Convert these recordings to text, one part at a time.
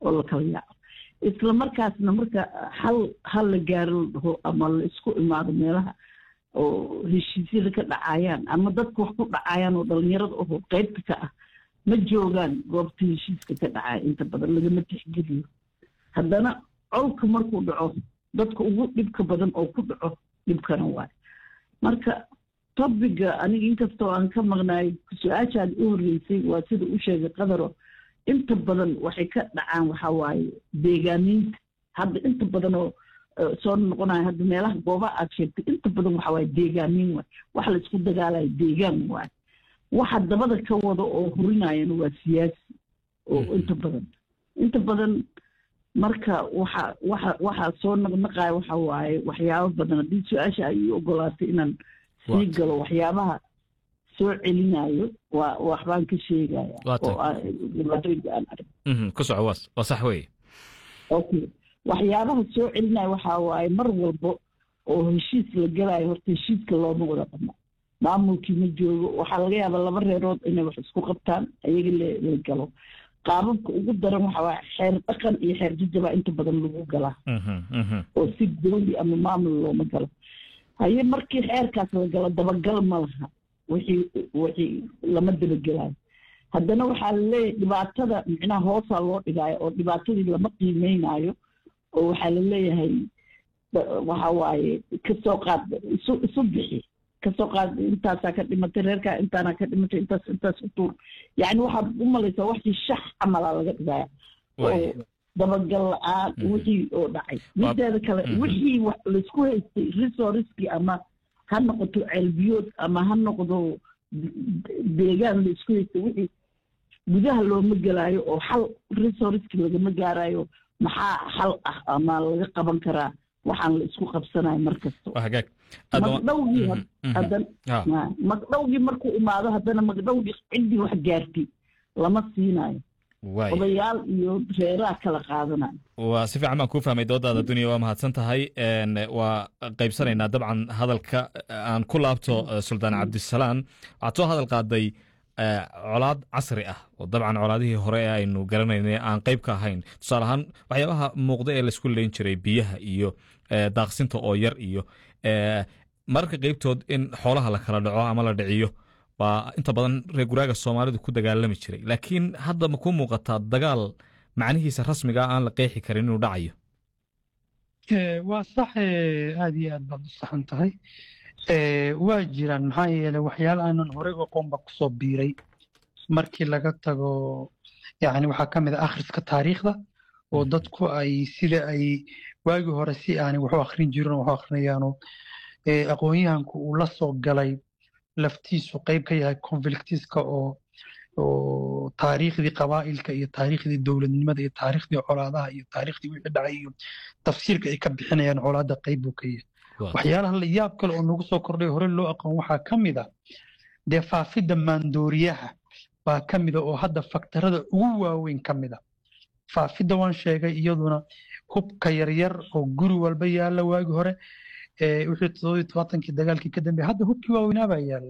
oo la kala yaaco isla markaasna marka hal hal la gaaro la dhaho ama la isku imaado meelaha oo heshiisyada ka dhacayaan ama dadka wax ku dhacayaan oo dhalinyarada oho qeybta ka ah ma joogaan goobta heshiiska ka dhacaya inta badan lagama tixgeliyo haddana colka markuu dhaco dadka ugu dhibka badan oo ku dhaco dhibkana waayo marka tobiga aniga inkastoo aan ka maqnaay su-aashaad u horreysay waa sida u sheegay qadaro inta badan waxay ka dhacaan waxa waaye deegaaniinta hadda inta badan oo soo noqonaya hadda meelaha goobaha aad sheegtay inta badan waxa waaye deegaaniin waay waxa la isku dagaalayo deegaan waaye waxa dabada ka wada oo hurinayana waa siyaasi oo inta badan inta badan marka waxa waxa waxaa soo naqnaqaya waxa waaye waxyaabo badan haddii su-aasha ay ii ogolaatay inaan sii galo waxyaabaha soo celinayo waa waxbaan ka sheegaya oo dhibaatooyinka aan arag ku soco waas waa sax weeye okay waxyaabaha soo celinaya waxaa waaye mar walbo oo heshiis la galayo horta heshiiska looma wada dhamo maamulkii ma joogo waxaa laga yaabaa laba reerood inay wax isku qabtaan ayaga la galo qaababka ugu daran waxa waaye xeer dhaqan iyo xeer jajaba inta badan lagu galaa oo si dowli ama maamul looma galo haye markii xeerkaas la galo dabagal ma laha wixii wixii lama dabagelayo haddana waxaa laleeyahay dhibaatada micnaha hoosaa loo dhigaayo oo dhibaatadii lama qiimeynayo oo waxaa laleeyahay waxa waaye kasoo qaad isu isu bixi kasoo qaad intaasaa ka dhimatay reerkaa intaana ka dhimatay intaas intaas u tuur yacni waxaad u malaysaa waxii shax camalaa laga dhigaya oo dabagal la-aan wixii oo dhacay mideeda kale wixii wax laisku haystay resourcekii ama ha noqoto ceelbiyood ama ha noqdo deegaan laisku haystay wixii gudaha looma gelaayo oo xal resourcekii lagama gaarayo maxaa xal ah ama laga qaban karaa waxaan la isku qabsanayo mar kasta magdhowgii haddana magdhowgii markuu imaado haddana magdhowgii ciddii wax gaartay lama siinayo odayaal iyo reeraha kala qaadanayo waa si fiican baan kuu fahmay doodaada dunya waa mahadsan tahay waa qaybsanaynaa dabcan hadalka aan ku laabto suldaan cabdisalaan waxaad soo hadal qaaday colaad casri ah oo dabcan colaadihii hore ee aynu garanaynay aan qayb ka ahayn tusaale ahaan waxyaabaha muuqda ee laisku leyn jiray biyaha iyo daaqsinta oo yar iyo mararka qeybtood in xoolaha la kala dhaco ama la dhiciyo baa inta badan reer guraaga soomaalidu ku dagaalami jiray laakiin hadda ma kuu muuqataa dagaal macnihiisa rasmiga aan la qeexi karin inuu dhacayo waa sax aada iyo aad baad u saxan tahay waa jiraan maxaa yeeley waxyaala aanan horey aqoonba kusoo biiray markii laga tago yani waxaa ka mid a akhriska taariikhda oo dadku ay sida ay waagii hore si aanay waxu akhrin jirin waxu akhrinayaano aqoon-yahanku uu la soo galay laftiisu qayb ka yahay conflictiska oo oo taariikhdii qabaa'ilka iyo taariikhdii dowladnimada iyo taariikhdii colaadaha iyo taariikhdii wixii dhacay iyo tafsiirka ay ka bixinayaan colaadda qayb buu ka yahay waxyaalaha la yaab kale oo nagu soo kordhay hore loo aqoon waxaa ka mid a dee faafidda maandooriyaha baa ka mida oo hadda faktarada ugu waaweyn ka mid a faafidda waan sheegay iyaduna hubka yaryar oo guri walba yaalla waagi hore wixii toddobiyo tobaatankii dagaalkii ka dambeeyay hadda hubkii waaweynaa baa yaalla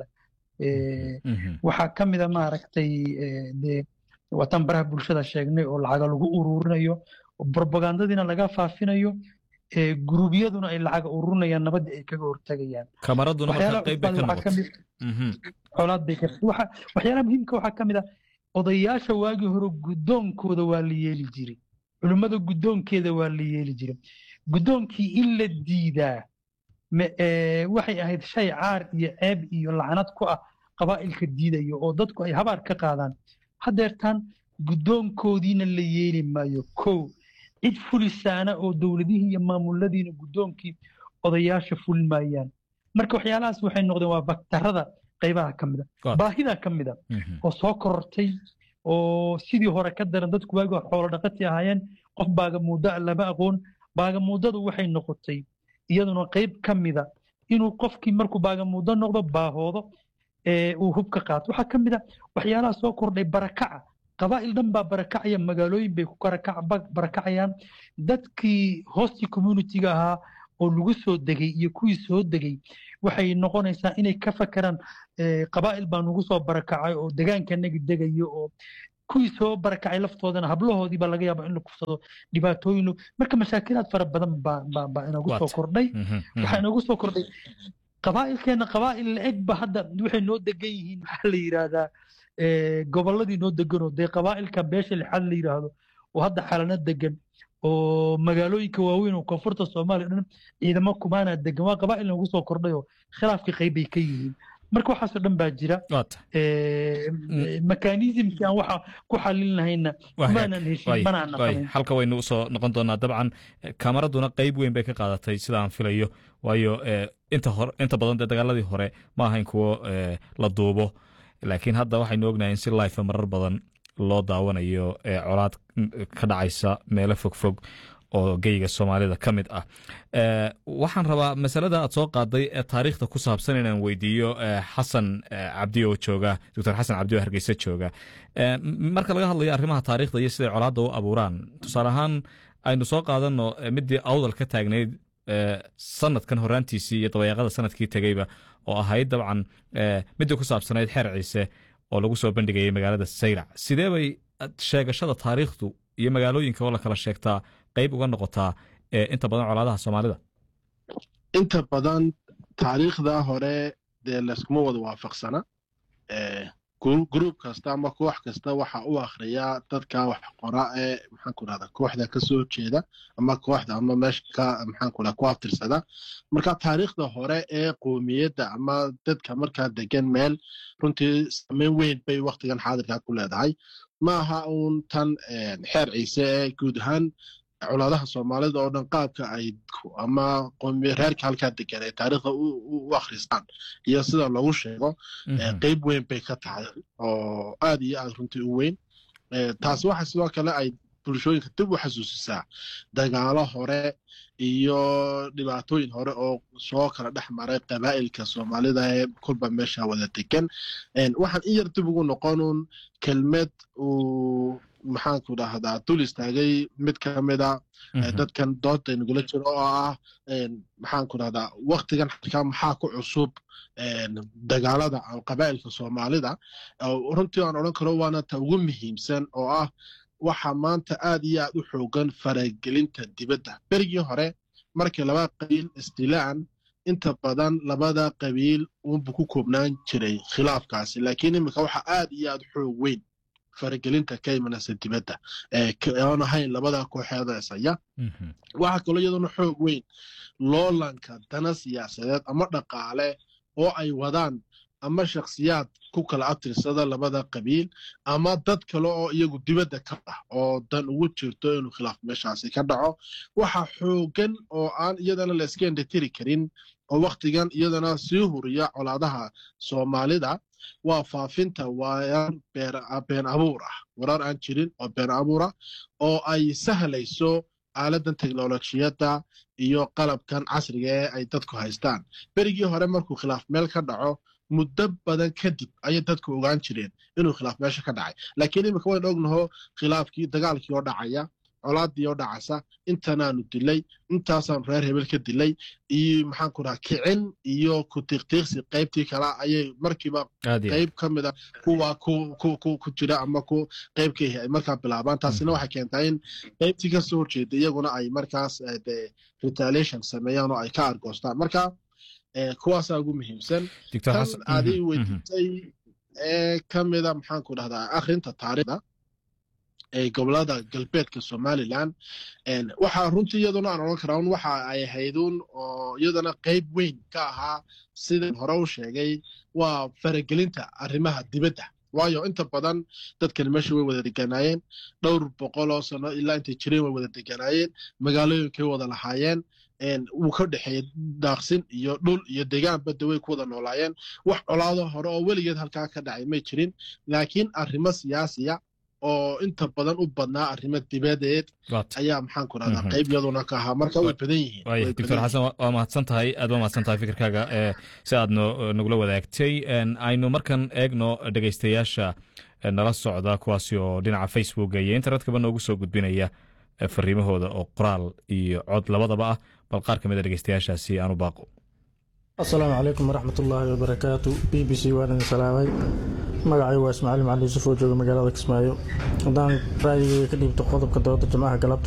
waxaa ka mid a maaragtay dee waatan baraha bulshada sheegnay oo lacaga lagu ururinayo propagandadiina laga faafinayo guruubyaduna ay lacaga ururinayaan nabadii ay kaga hortagayaan kamaraduna marka qayb bay ka noqotay colaad bay ka waxyaalaha muhiimka waxaa ka mid a odayaasha waagii hore guddoonkooda waa la yeeli jiray culimmada guddoonkeeda waa la yeeli jiray guddoonkii in la diidaa waxay ahayd shay caar iyo ceeb iyo lacnad ku ah qabaa'ilka diidaya oo dadku ay habaar ka qaadaan haddeertaan guddoonkoodiina la yeeli maayo kow cid fulisaana oo dowladihii iyo maamuladiina guddoonkii odayaasha fulin maayaan marka waxyaalahaas waxay noqdeen waa baktarada qaybaha ka mida baahida ka mida oo soo korortay oo sidii hore ka daran dadku waagi hore xoolo dhaqati ahaayeen qof baagamuudda lama aqoon baagamuuddadu waxay noqotay iyaduna qayb ka mida inuu qofkii markuu baagamuuddo noqdo baahoodo uu hub ka qaato waxaa ka mid a waxyaalaha soo kordhay barakaca qabaa'il dhan baa barakacaya magaalooyin bay ku barakacayaan dadkii hostii communitiga ahaa oo lagu soo degay iyo kuwii soo degay waxay noqonaysaa inay ka fakeraan qabaa'il baa nagu soo barakacay oo degaankanagi degayo oo kuwii soo barakacay laftoodana hablahoodii baa laga yaaba in la kufsado dhibaatooyin marka mashaakilaad fara badan baa baa baa inagu soo Waata. kordhay Mhm, mhm. waxaa inagu soo kordhay qabaa'ilkeena qabaa'il la-eg ba hadda waxay noo degan yihiin maxaa la yidhaahdaa eh, gobolladii noo deganoo dee qabaa'ilka beesha lixaad la yidhaahdo oo hadda xalana degan oo magaalooyinka waaweyn oo koonfurta soomaaliya dhan ciidamo kumaana degan waa qabaa'il nagu soo kordhay oo khilaafka qayb bay ka yihiin marka waxaasoo dhan baa jira waata Eh, mekanismkii aan waxa ku xalin lahayna Waa hagaag. kumaanan heshin Waay, manaan waay. naqanin halka waynu usoo noqon doonaa dabcan eh, kamaraduna qeyb weyn bay ka qaadatay sida aan filayo waayo eh, inta hore inta badan dee dagaaladii hore ma ahayn kuwo eh, la duubo laakiin hadda waxaynu ognahay in si life marar badan loo daawanayo eh, colaad mm, ka dhacaysa meelo fogfog oo geyga soomaalida ka mid ah Eh, waxaan rabaa masalada aad soo qaaday ee taariikhda ku saabsan inaan weydiiyo eh, xasan eh, cabdi oo jooga doctor xasan cabdi oo hargeysa jooga Eh, m- marka laga hadlayo arrimaha taariikhda iyo siday colaadda u abuuraan tusaale ahaan aynu soo qaadano eh, midii awdal ka taagnayd eh, sanadkan horaantiisii iyo dabayaaqada sanadkii tegeyba oo ahayd dabcan eh, midii ku saabsanayd xeer ciise oo lagu soo bandhigayay magaalada saylac sidee bay ad- sheegashada taariikhdu iyo magaalooyinka oo la kala sheegtaa qeyb uga noqotaa eh, inta badan colaadaha soomaalida inta badan taariikhda hore dee layskuma wada waafaqsana Eh, gru- gruub kasta ama koox kasta waxa u akhriyaa dadka wax qora ee maxaanku rahda kooxda ka soo jeeda ama kooxda ama meesha ka maxaanku rahda ku aftirsada marka taariikhda hore ee qoomiyadda ama dadka markaa degan meel runtii saameyn weyn bay waktigan xaadirka ku leedahay ma aha uun tan eh, xeer ciise ee guud ahaan colaadaha soomaalida oo dhan qaabka ay ku- ama qoomiya reerka halkaa degan ay taariikhda u u- u akhristaan iyo sida lagu sheego eh, Mhm. qeyb weyn bay ka tahay oo aad iyo aad runtii u weyn Eh, taasi waxa sidoo kale ay bulshooyinka dib u xasuusisaa dagaalo hore iyo dhibaatooyin hore oo soo kala dhex maray qabaa'ilka soomaalida ee kulba meesha wada degan En, waxaan in yar dib ugu noqonun kelmed uu maxaanku dhahdaa dul istaagay mid ka mida eh, Mhm. dadkan doodda nagula jiro oo ah en, maxaanku dhahdaa waktigan xalkaa maxaa ku cusub en, dagaalada ama qabaa'ilka soomaalida oo runtii aan odhan karo waana ta ugu muhiimsan oo ah waxa maanta aad iyo aad u xoogan faragelinta dibadda berigii hore markii laba qabiil istilaan inta badan labada qabiil unbu ku koobnaan jiray khilaafkaasi laakiin iminka waxa aad iyo aad xoog weyn faragelinta ka imanaysa dibadda ee ka- aan ahayn labada kooxeeda isaya Mhm. waxaa kaloo iyaduna xoog weyn loolanka dana siyaasadeed ama dhaqaale oo ay wadaan ama shakhsiyaad ku kala abtirsada labada qabiil ama dad kale oo iyagu dibadda ka ah oo dan ugu jirto inuu khilaaf meeshaasi ka dhaco waxa xoogan oo aan iyadana la iska indhatiri karin oo waktigan iyadana sii huriya colaadaha soomaalida waa faafinta waayaan beer- been abuur ah warar aan jirin oo been abuur ah oo ay sahlayso aaladan teknolojiyadda iyo qalabkan casriga ee ay dadku haystaan berigii hore markuu khilaaf meel ka dhaco muddo badan kadib ayay dadku ogaan jireen inuu khilaaf meesha ka dhacay laakiin iminka waynu ognaho khilaafkii dagaalkii oo dhacaya colaadii oo dhacaysa intanaanu dilay intaasaan reer hebel ka dilay iyo maxaanku dhaha kicin iyo ku tiiqtiiqsi qaybtii kale ayay markiiba aad iyo aad. qayb ka mida kuwa ku ku ku ku jira ama ku qayb ka yahay ay markaa bilaabaan taasina waxay keentaa in qaybtii ka soo horjeeda iyaguna ay markaas eh, dee retaliation sameeyaan oo ay ka argoostaan marka eh, kuwaasaa ugu muhiimsan Dr. tan Xasan- aday Mhm, mhm. weydiisay ee ka mida maxaanku dhahdaa akhrinta taariikhda ee gobolada galbeedka somaliland En, waxaa runtii iyaduna aan odhan karaa un waxa ay ahaydun oo iyadana qayb weyn ka ahaa sidaan hore u sheegay waa faragelinta arrimaha dibadda waayo inta badan dadkani meesha way wada deganaayeen dhowr boqol oo sano ilaa intay jireen way wada deganaayeen magaalooyinkay wada lahaayeen En, wuu ka dhexeeyey daaqsin iyo dhul iyo degaan badda way ku wada noolaayeen wax colaado hore oo weligeed halkaa ka dhacay may jirin laakiin arrimo siyaasiya oo inta badan u badnaa arrimo dibadeed Waata. ayaa maxaan ku rahdaa Mhm. qayb yaduna ka ahaa marka way badan yihiin waaya way doctor badan xasan waa- waa mahadsan tahay aad waa mahadsan tahay fikirkaaga ee si aad no- nagula wadaagtay En, aynu markan eegno dhegeystayaasha eh, nala socda kuwaasi oo dhinaca facebooka iyo internetkaba noogu soo gudbinaya eh, fariimahooda oo qoraal iyo cod labadaba ah bal qaar ka mid a dhegeystayaashaasi aanu baaqo asalaamu calaykum waraxmat ullaahi wabarakaatu b b c waan idin salaamay magacay waa ismaaciil macali yuusuf oo jooga magaalada kismaayo haddaan ra'yigeyga ka dhiibto qodobka dooda jimcaha galabta